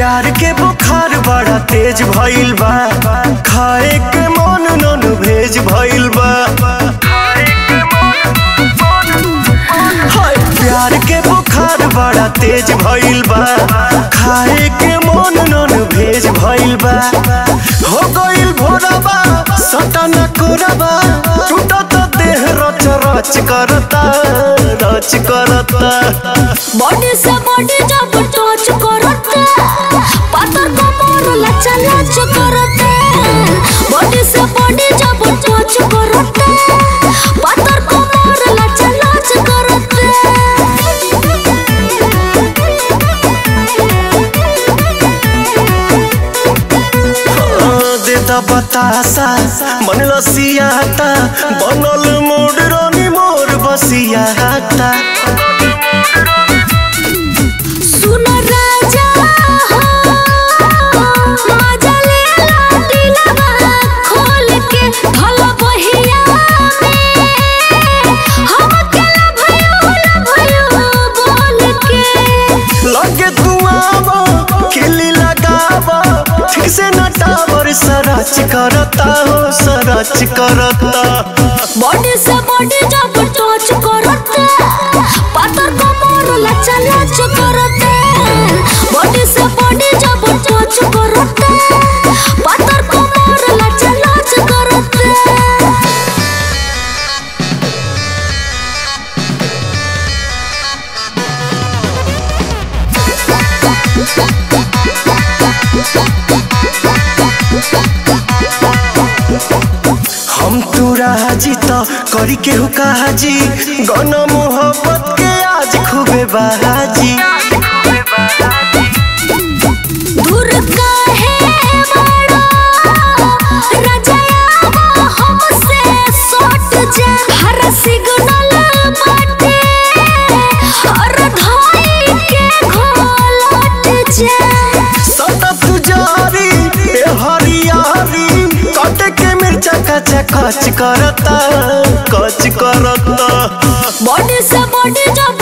प्यार के बुखार बड़ा तेज भइल बा खाए के मन नन भेज भइल बा हाय प्यार के बुखार बड़ा तेज भइल बा खाए के मन नन भेज भइल बा हो गइल भोरबा सटन कोरबा टूटत देह रच रच करता रच करता बॉडी से बॉडी जब टच करते पातर कमर लचा लच करते बॉडी से बॉडी जब टच करते पातर कमर लचा लच करते देता बतासा मन लसियाता बनल मोड़ रानी मोर बसियाता सुन राजा हो मजा ले ला दिलवा खोल के भल बहिया में हम केला भयो ला भयो बोल के लगे तू आवा खिली लगावा ठीक से न टावर सरच करता हो सरच करता बॉडी से बॉडी जब टच करते पातर कमर लचा लच करते बॉडी से बॉडी जब टच करते पातर कमर लचा लच करते हम तू राजी तो करी के हुकाजी गन मोहब्बत के आज खूबे बाजी दूर काहे बड़ा रजाया हमसे सट जा हर सिग्नल बाटे और धाई के घोलट जा सदा तुजारी ए हरियारी कट के मिर्चा कचा कच करता कच करता बॉडी से बॉडी जब